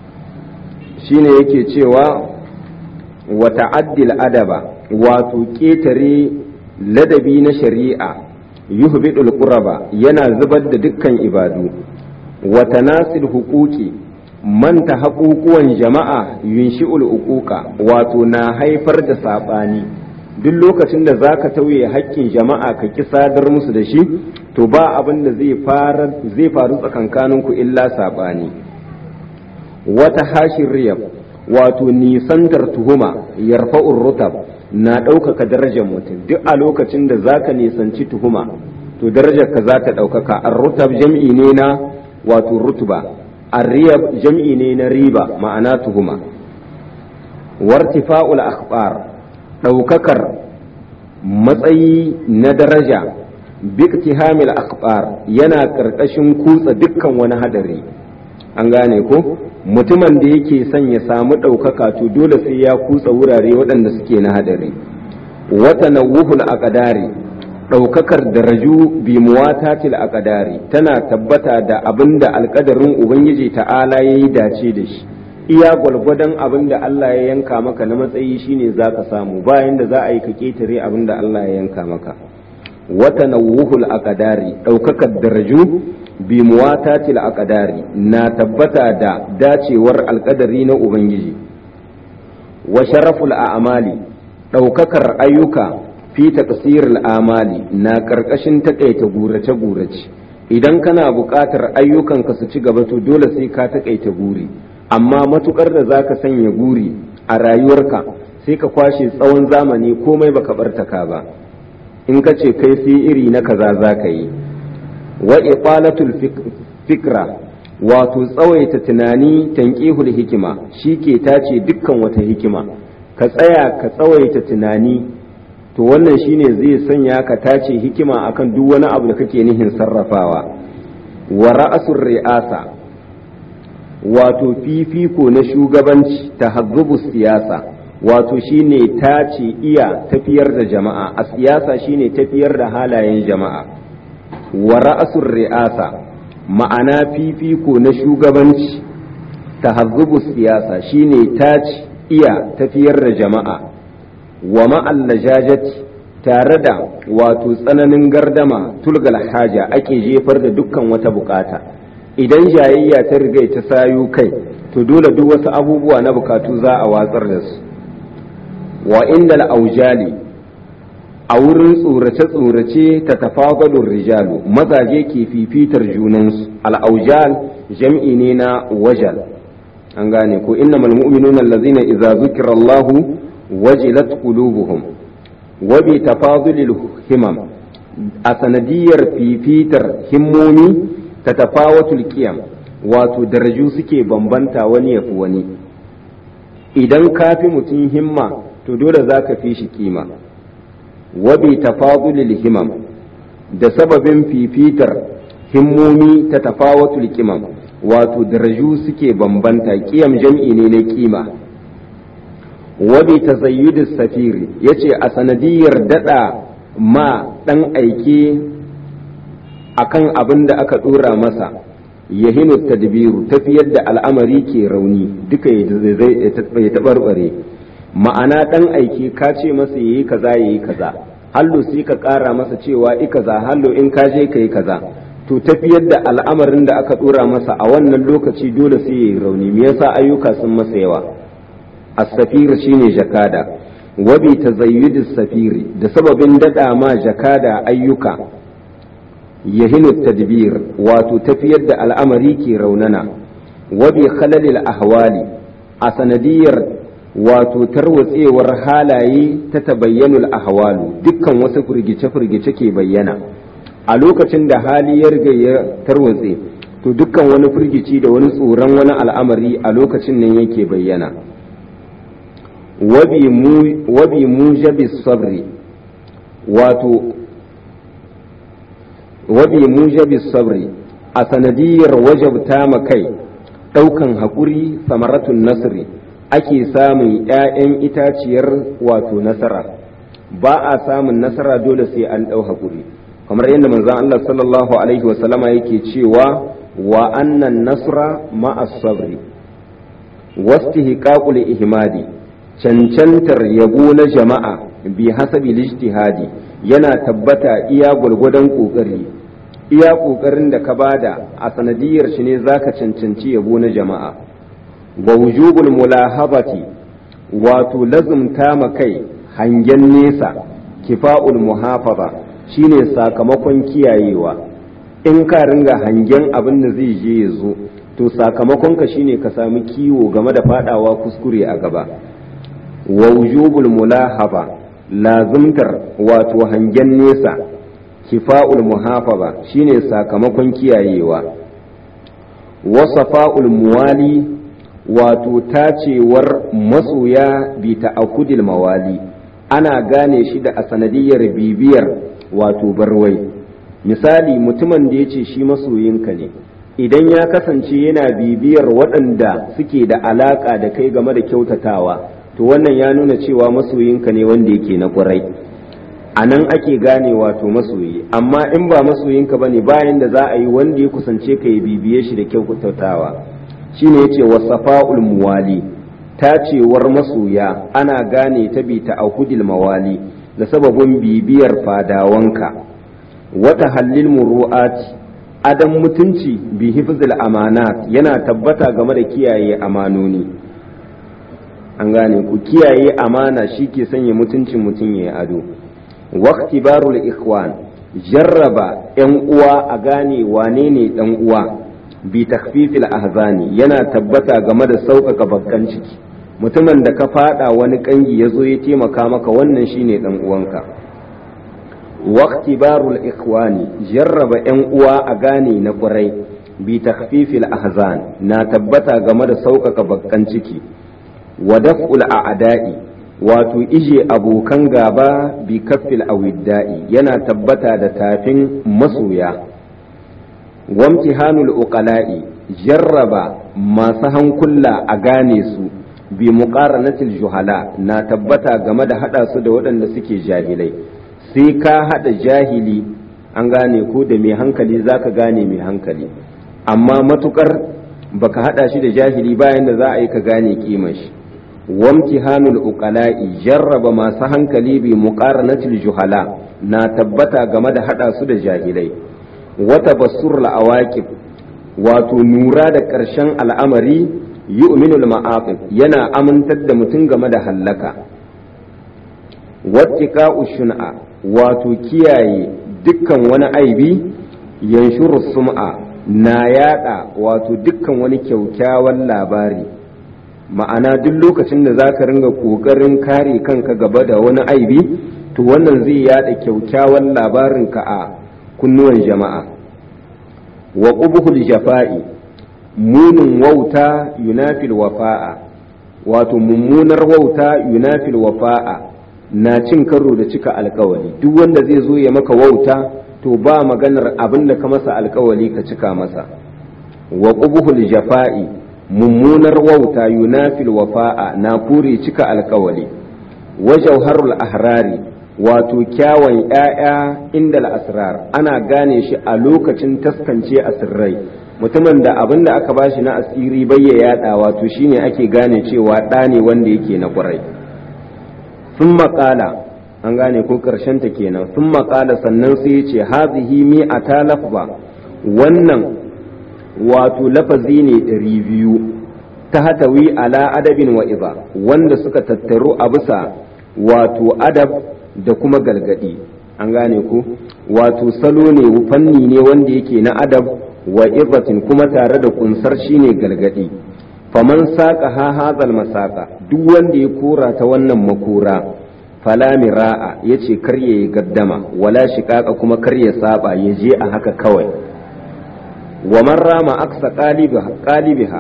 shine yake cewa wa ta'addil adaba wato ketare ladabi na shari'a yuhbidul quraba yana zubar da dukkan ibadu wa tanasil huquqi manta haƙuƙuwan jama'a yunshi'ul uquqa wato na haifar da saɓani duk lokacin da za ka tauye haƙƙin jama'a ka ki sadar musu da shi to ba abin da zai faru tsakankaninku illa saɓani wata hashin riyab wato nisantar tuhuma yarfa'ur rutab na ɗaukaka darajar mutum duk a lokacin da za ka nisanci tuhuma to darajar ka za ta ɗaukaka ar rutab jam'i ne na wato rutuba ar-riyab jam'i ne na riba ma'ana tuhuma wartifa'ul akhbar ɗaukakar matsayi na daraja biktihamil akbar yana ƙarƙashin kutsa dukkan wani hadari an gane ko mutumin da yake son ya samu ɗaukaka to dole sai ya kutsa wurare waɗanda suke na hadari wata nawuhul aqdari ɗaukakar daraju bi muwatatil aqdari tana tabbata da abinda alƙadarin ubangiji ta'ala yayi dace da shi iya gwalgwadon abin da Allah ya yanka maka na matsayi shine za ka samu bayan da za a yi ka ketare abin da Allah ya yanka maka wata nawuhul aqdari ɗaukakar daraju bi muwatatil aqdari na tabbata da dacewar alƙadari na ubangiji wa sharaful a'mali ɗaukakar ayyuka fi taqsiril amali na ƙarƙashin taƙaita gurace gurace idan kana buƙatar ayyukanka su ci gaba to dole sai ka taƙaita guri amma matukar da za ka sanya guri a rayuwarka sai ka kwashe tsawon zamani komai baka bartaka ba in ka ce kai sai iri na kaza za ka yi wa iqalatul fikra wato tsawaita tunani tanqihul hikima shi ke tace dukkan wata hikima ka tsaya ka tsawaita tunani to wannan shine zai sanya ka tace hikima akan duk wani abu da kake nihin sarrafawa wa ra'asur ri'asa wato fifiko na shugabanci ta siyasa wato shine tace iya tafiyar da jama'a a siyasa shine tafiyar da halayen jama'a wa ra'asur ri'asa ma'ana fifiko na shugabanci tahazzubu siyasa shine tace iya tafiyar da jama'a wa ma'al lajajati tare da wato tsananin gardama tulgal haja ake jefar da dukkan wata bukata idan jayayya ta riga ta sayo kai to dole duk wasu abubuwa na bukatu za a watsar da su wa indal aujali a wurin tsorace-tsorace ta tafagadun rijalu mazaje ke fifitar junansu al'aujal jam'i ne na wajal an gane ko inna malmu'minuna allazina idza zukira Allahu wajilat qulubuhum wa bi tafadulil himam a sanadiyar fifitar himmomi ta tafawatul qiyam wato daraju suke bambanta wani yafi wani idan ka fi mutum himma to dole za ka fi shi kima wa bi tafadulil himam da sababin fifitar himmomi ta tafawatul qimam wato daraju suke bambanta kiyam jam'i ne na kima wabi tazayyudis safiri yace a sanadiyar dada ma dan aike akan abin da aka dora masa yahinu tadbiru tafiyar da al'amari ke rauni duka ya tabarbare ma'ana dan aike ka ce masa yayi kaza yayi kaza hallo sai ka kara masa cewa i kaza hallo in ka je kai kaza to tafiyar da al'amarin da aka dora masa a wannan lokaci dole sai yayi rauni me yasa ayyuka sun masa yawa as-safir shine jakada wa bi tazayyud safiri da sababin dada ma jakada ayyuka yahinu tadbir wato tafiyar da al'amari ke raunana wa bi khalalil ahwali a sanadiyar wato tarwatsewar halaye ta tabayyanul ahwalu dukkan wasu firgice-firgice ke bayyana a lokacin da hali ya riga ya tarwatse to dukkan wani firgici da wani tsoron wani al'amari a lokacin nan yake bayyana wabi mujabis sabri wato wabi mujabis sabri a sanadiyar wajabta ma kai ɗaukan haƙuri samaratun nasri ake samun ‘ya'yan itaciyar wato nasara ba a samun nasara dole sai an ɗau haƙuri kamar yadda manzon Allah sallallahu alaihi wasallama yake cewa wa annan nasra ma'as sabri wastihqaqul ihmadi cancantar yabo na jama'a bi hasabi lijtihadi yana tabbata iya gwargwadon kokari iya kokarin da ka bada a sanadiyar shi ne zaka cancanci yabo na jama'a wa wujubul mulahabati wato lazumta ma kai hangen nesa kifa'ul muhafaza shine sakamakon kiyayewa in ka ringa hangen abin da zai je ya zo to sakamakon ka shine ka sami kiwo game da fadawa kuskure a gaba wa wujubul mulahaba lazumtar wato hangen nesa kifa'ul muhafaza shine sakamakon kiyayewa wasafa'ul muwali wato tacewar masoya bi ta'akudil mawali ana gane shi da a sanadiyar bibiyar wato barwai misali mutumin da ya ce shi masoyinka ne idan ya kasance yana bibiyar waɗanda suke da alaƙa da kai game da kyautatawa to wannan ya nuna cewa masoyinka ne wanda yake na ƙwarai a nan ake gane wato masoyi amma in ba masoyinka ba ne bayan da za a yi wanda ya kusance ka ya bibiye shi da kyautatawa shine yace wasafa'ul muwali tacewar masoya ana gane ta bi ta'ahudil mawali da sababin bibiyar fadawanka wata hallil muru'ati adam mutunci bi hifzil amanat yana tabbata game da kiyaye amanoni an gane ku kiyaye amana shi ke sanya mutuncin mutum ya ado waqtibarul ikhwan jarraba yan uwa a gane wane ne dan uwa bi takfifil ahzani yana tabbata game da sauƙaƙa bakkan ciki mutumin da ka fada wani kangi ya zo ya taimaka maka wannan shine dan uwanka waqtibarul ikhwani jarraba yan uwa a gane na ƙurai bi takfifil ahzan na tabbata game da sauƙaƙa bakkan ciki wa daf'ul a'da'i wato ije abokan gaba bi kaffil awidda'i yana tabbata da tafin masoya wamtihanul uqala'i jarraba masu hankula a gane su bi muqaranatil juhala na tabbata game da hada su da waɗanda suke jahilai sai ka hada jahili an gane ko da mai hankali zaka gane mai hankali amma matukar baka hada shi da jahili bayan da za a yi ka gane kimar shi wamtihanul uqala'i jarraba masu hankali bi muqaranatil juhala na tabbata game da hada su da jahilai wata basurul awaqib wato nura da ƙarshen al'amari yu'minul ma'aqib yana amintar da mutum game da hallaka wattiqa'u shun'a wato kiyaye dukkan wani aibi yanshuru sum'a na yada wato dukkan wani kyaukyawan labari ma'ana duk lokacin da zaka ringa kokarin kare kanka gaba da wani aibi to wannan zai yada kyaukyawan labarinka a kunnuwan jama'a wa ƙubuhul jafa'i munin wauta yunafil wafa'a wato mummunar wauta yunafil wafa'a na cin karo da cika alkawali duk wanda zai zo ya maka wauta to ba maganar abin da ka masa alkawali ka cika masa wa ƙubuhul jafa'i mummunar wauta yunafil wafa'a na kure cika alkawali wa jauharul ahrari wato kyawun ‘ya'ya inda al'asrar ana gane shi a lokacin taskance asirrai mutumin da abin da aka bashi na asiri bai ya yada wato shine ake gane cewa ɗa ne wanda yake na ƙwarai sun maƙala an gane ko ta kenan sun maƙala sannan sai ya ce hazihi mi a ta lafba wannan wato lafazi ne ɗari biyu ta hatawi ala adabin wa'iza wanda suka tattaru a bisa wato adab da kuma galgadi an gane ku wato salo ne fanni ne wanda yake na adab wa ibatin kuma tare da kunsar shine galgadi faman saka ha hazal masaka duk wanda ya kora ta wannan makora fala mira'a yace kar ya gaddama wala shiqaqa kuma kar ya saba ya je a haka kawai wa man rama aksa qalibiha qalibiha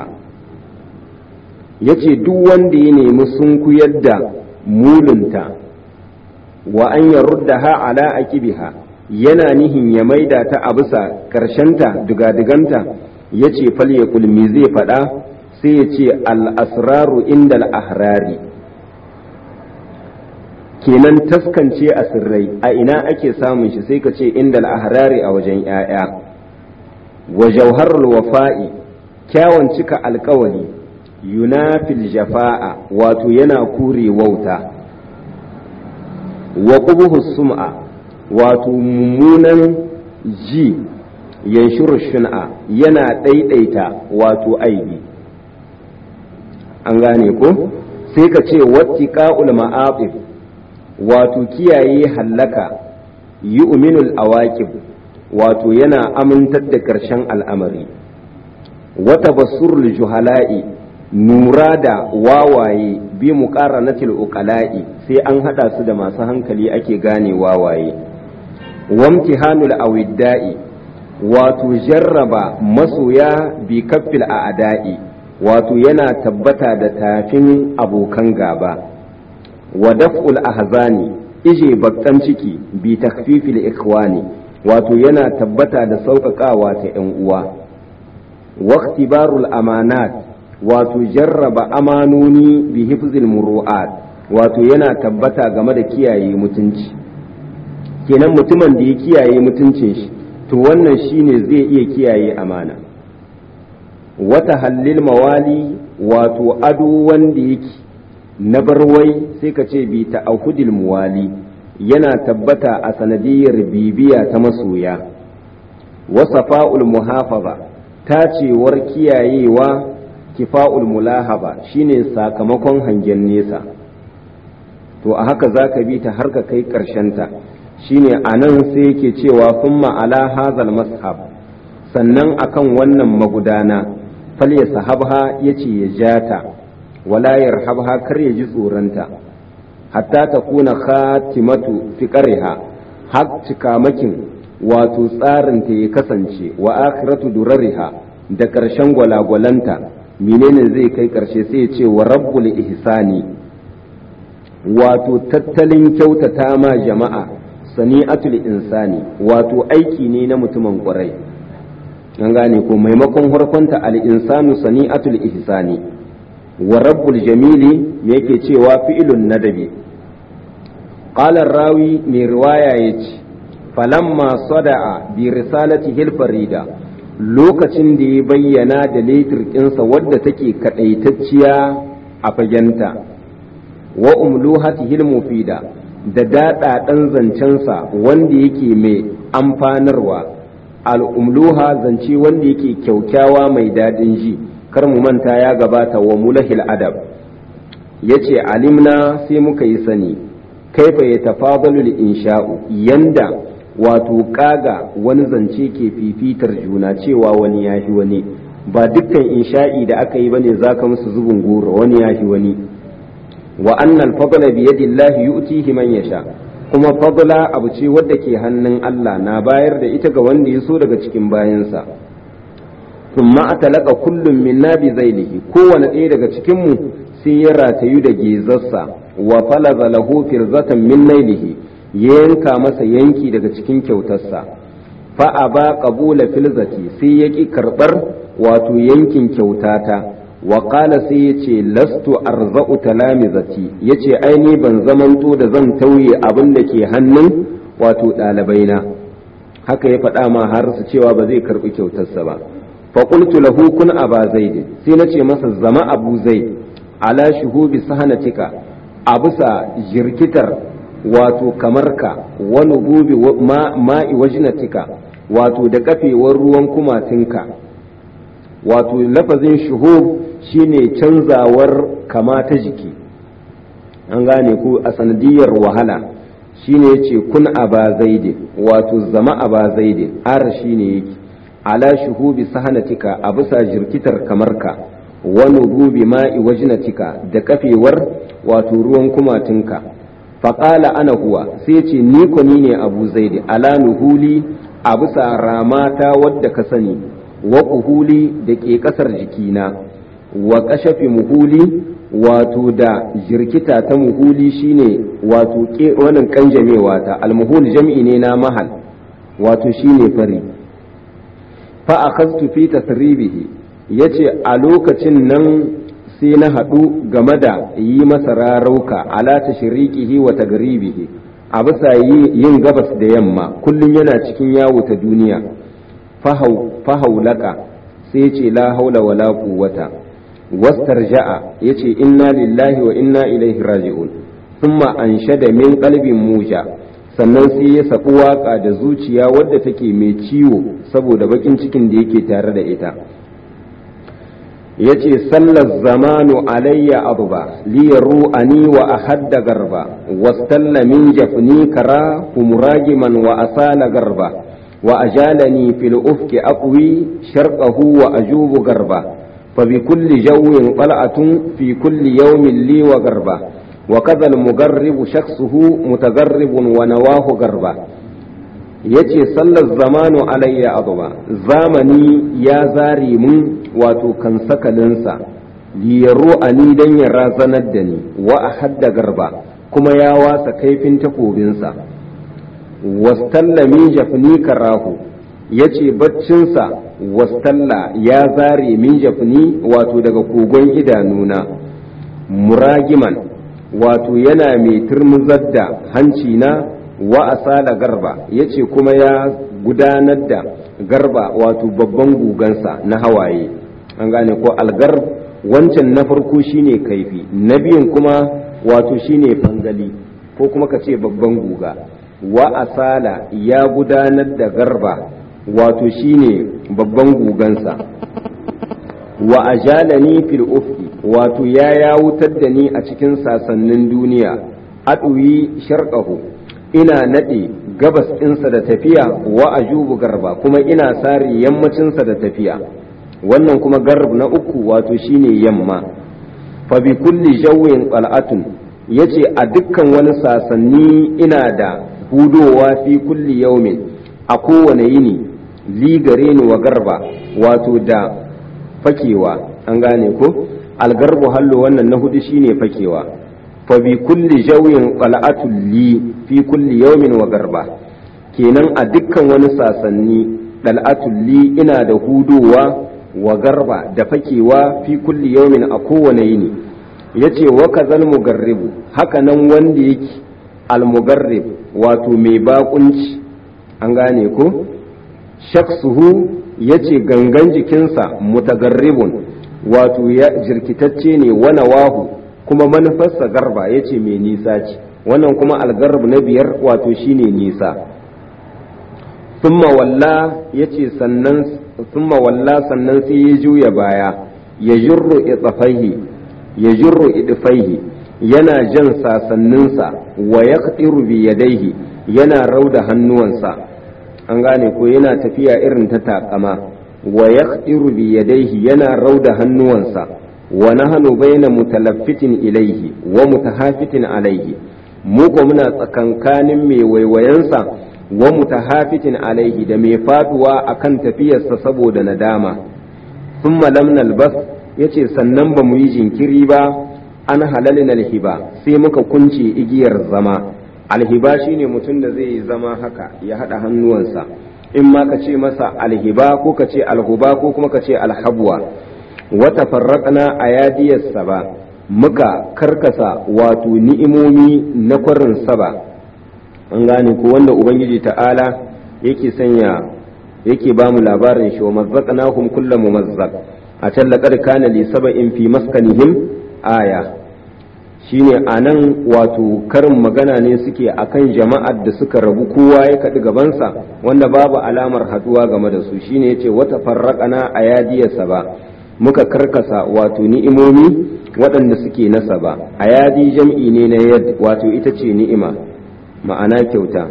yace duk wanda ya nemi sunkuyar da mulunta wa an yaruddaha ala akibiha yana nihin ya maida ta a bisa karshenta dugadiganta ya ce falyakul me zai faɗa sai ya ce al'asraru inda al'ahrari kenan taskance a sirrai a ina ake samun shi sai ka ce inda al'ahrari a wajen ‘ya'ya wa jauharul wafa'i kyawun cika alkawali yunafil jafa'a wato yana kure wauta wa ƙubuhu sum'a wato mummunan ji yanshuru shun'a yana ɗaiɗaita wato aibi an gane ko sai ka ce wattiqa'ul ma'aqib wato kiyaye hallaka yi uminul awaqib wato yana amintar da ƙarshen al'amari wata basurul juhala'i nura da wawaye bi muqaranatil uqala'i sai an hada su da masu hankali ake gane wawaye wamtihanul awidda'i wato jarraba masoya bi kaffil a'da'i wato yana tabbata da tafin abokan gaba wa daf'ul ahzani ije bakkan ciki bi takfifil ikhwani wato yana tabbata da sauƙaƙawa ta 'yan uwa waqtibarul amanat wato jarraba amanoni bi hifzil muru'at wato yana tabbata game da kiyaye mutunci kenan mutumin da ya kiyaye mutuncin shi to wannan shine zai iya kiyaye amana wata hallil mawali wato ado wanda yake na barwai sai ka ce bi ta'ahudil muwali yana tabbata a sanadiyar bibiya ta masoya wasafa'ul muhafaza tacewar kiyayewa kifa'ul mulahaba shine sakamakon hangen nesa to a haka za ka bi ta har ka kai ta shine a nan sai yake cewa summa ala hazal mashab sannan akan wannan magudana fal ya sahabha yace ya jata wala yarhabha kar ya ji tsoronta hatta ta kuna khatimatu fiqariha har cikamakin wato tsarinta ya kasance wa akhiratu durariha da ƙarshen gwalagwalanta menene zai kai ƙarshe sai ya ce wa rabbul ihsani wato tattalin kyautata ma jama'a sani'atul insani wato aiki ne na mutumin ƙwarai an gane ko maimakon harkonta al-insanu sani'atul ihsani wa rabbul jamili me yake cewa fi'ilun nadabi qala rawi mai riwaya yace falamma sada'a bi risalati hilfarida lokacin da ya bayyana da letirkinsa wadda take kadaitacciya a fagenta wa umluhatihil mufida da daɗaɗan zancensa wanda yake mai amfanarwa al'umluha zance wanda yake kyaukyawa mai daɗin ji kar mu manta ya gabata wa mulahil adab ya ce alimna sai muka yi sani kaifa ya tafadalul insha'u yanda wato kaga wani zance ke fifitar juna cewa wani ya fi wani ba dukkan insha'i da aka yi bane zaka musu zubin goro wani ya fi wani wa annal fadla bi yadillahi yu'tihi man yasha kuma fadla abu ce wadda ke hannun Allah na bayar da ita ga wanda ya so daga cikin bayansa thumma atalaka kullum minna bi zailihi kowane ɗaya daga cikin mu sai ya ratayu da gezarsa wa falaza lahu firzatan min nailihi ya yanka masa yanki daga cikin kyautarsa fa aba qabula filzati sai ya ki karbar wato yankin kyautata wa qala sai ya ce lastu arza'u talamizati yace aini ban zamanto da zan tauye abin da ke hannun wato ɗalibaina haka ya faɗa ma har su cewa ba zai karɓi kyautarsa ba fa qultu lahu kun aba zaid sai na ce masa zama abu zaid ala shuhubi sahanatika a bisa jirkitar wato kamar ka wani gobe ma'i wajinatika wato da kafewar ruwan kumatinka wato lafazin shuhub shine canzawar kama ta jiki an gane ku a sanadiyar wahala shine yace kun aba zaidi wato zama aba zaidi ar shine yake ala shuhubi sahanatika a bisa jirkitar kamar ka wani gobe ma'i wajinatika da kafewar wato ruwan kumatinka faƙala ana huwa sai ce ni ko ni ne abu zaidi ala nuhuli a bisa ramata wadda ka sani wa kuhuli da ke ƙasar jikina wa ƙashafi muhuli wato da jirkita ta muhuli shine wato wannan kanjamewa ta almuhul jam'i ne na mahal wato shine fari fa akhadtu fi tasribihi yace a lokacin nan sai na haɗu game da yi masa rarauka ala ta shirikihi wa tagribihi a bisa yin gabas da yamma kullum yana cikin yawo ta duniya fahaulaka sai ce la haula wa la quwwata wastarja'a yace inna lillahi wa inna ilaihi raji'un thumma anshada min qalbin muja sannan sai ya sabu waka da zuciya wadda take mai ciwo saboda bakin cikin da yake tare da ita yace sallar zamanu alayya abuba liyaru ani wa ahadda garba wastalla min jafni kara humuragiman wa asala garba wa ajalani fil ufki aqwi sharqahu wa ajubu garba fa bi kulli jawin qal'atun fi kulli yawmin li wa garba wa kadha al mugarribu shakhsuhu mutagarribun wa nawahu garba yace sallar zamanu alayya abuba zamani ya zare mun wato kan sakalinsa liyaro a ni don ya razanar da ni wa a hadda garba kuma ya wasa kaifin takobinsa wastalla min jafni karahu ya ce baccinsa wastalla ya zare min jafni wato daga kogon idanuna muragiman wato yana mai turmuzar da hancina wa asala garba ya ce kuma ya gudanar da garba wato babban gugansa na hawaye an gane ko algar wancan na farko shine kaifi na biyun kuma wato shine fangali ko kuma ka ce babban guga wa asala ya gudanar da garba wato shine babban gugansa wa ajalani fil ufki wato ya yawutar da ni a cikin sasannin duniya aduyi sharqahu ina nade gabas ɗinsa da tafiya wa ajubu garba kuma ina sare yammacinsa da tafiya wannan kuma garb na uku wato shine yamma fa bi kulli jawin qal'atun yace a dukkan wani sasanni ina da hudowa fi kulli yaumin a kowane yini li gare ni wa garba wato da fakewa an gane ko algarbu hallo wannan na hudu shine fakewa fa bi kulli jawin qal'atun li fi kulli yaumin wa garba kenan a dukkan wani sasanni dal'atul li ina da hudowa wa garba da fakewa fi kulli yawmin a kowane yini yace wa kazal mugarribu haka nan wanda yake al-mugarrib wato mai bakunci an gane ko shaksuhu yace gangan jikinsa mutagarribun wato ya jirkitacce ne wana wahu kuma manufarsa garba yace mai nisa ce wannan kuma algarb na biyar wato shine nisa summa walla yace sannan summa walla sannan sai ya juya baya ya jurru idfaihi ya jurru idfaihi yana jan sasanninsa wa yaqtiru bi yadaihi yana rauda hannuwansa an gane ko yana tafiya irin ta takama wa yaqtiru bi yadaihi yana rauda hannuwansa wa nahnu baina mutalaffitin ilaihi wa mutahafitin alaihi mu ko muna tsakankanin mai waiwayensa wa mutahafitin alaihi da mai faduwa akan tafiyarsa saboda nadama thumma lam nalbas yace sannan ba mu yi jinkiri ba an halalin alhiba sai muka kunce igiyar zama alhiba shine mutum da zai zama haka ya hada hannuwansa in ma ka ce masa alhiba ko ka ce alhuba ko kuma ka ce alhabwa wata farraƙana a yadiyarsa ba muka karkasa wato ni'imomi na kwarin saba an gane ko wanda ubangiji ta'ala yake sanya yake ba mu labarin shi wa mazzaqnahum kullu mumazzaq a can laqad kana li sab'in fi maskanihim aya shine anan wato karin magana ne suke akan jama'ar da suka rabu kowa ya kaɗi gabansa wanda babu alamar haɗuwa game da su shine yace wata farraƙana a yadiyarsa ba muka karkasa wato ni'imomi waɗanda suke nasa ba a yadi jam'i ne na yad wato ita ce ni'ima ma'ana kyauta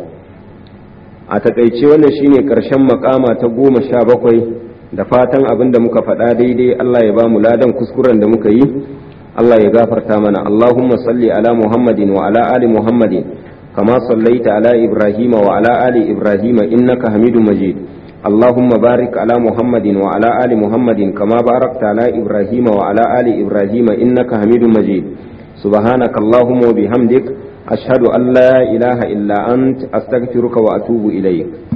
a takaice wannan shine ƙarshen makama ta goma sha bakwai da fatan abin da muka faɗa daidai Allah ya ba mu ladan kuskuren da muka yi Allah ya gafarta mana Allahumma salli ala Muhammadin wa ala ali Muhammadin kama sallaita ala Ibrahim wa ala ali Ibrahim innaka Hamidu Majid اللهم بارك على محمد وعلى آل محمد كما باركت على إبراهيم وعلى آل إبراهيم إنك حميد مجيد سبحانك اللهم وبحمدك أشهد أن لا إله إلا أنت أستغفرك وأتوب إليك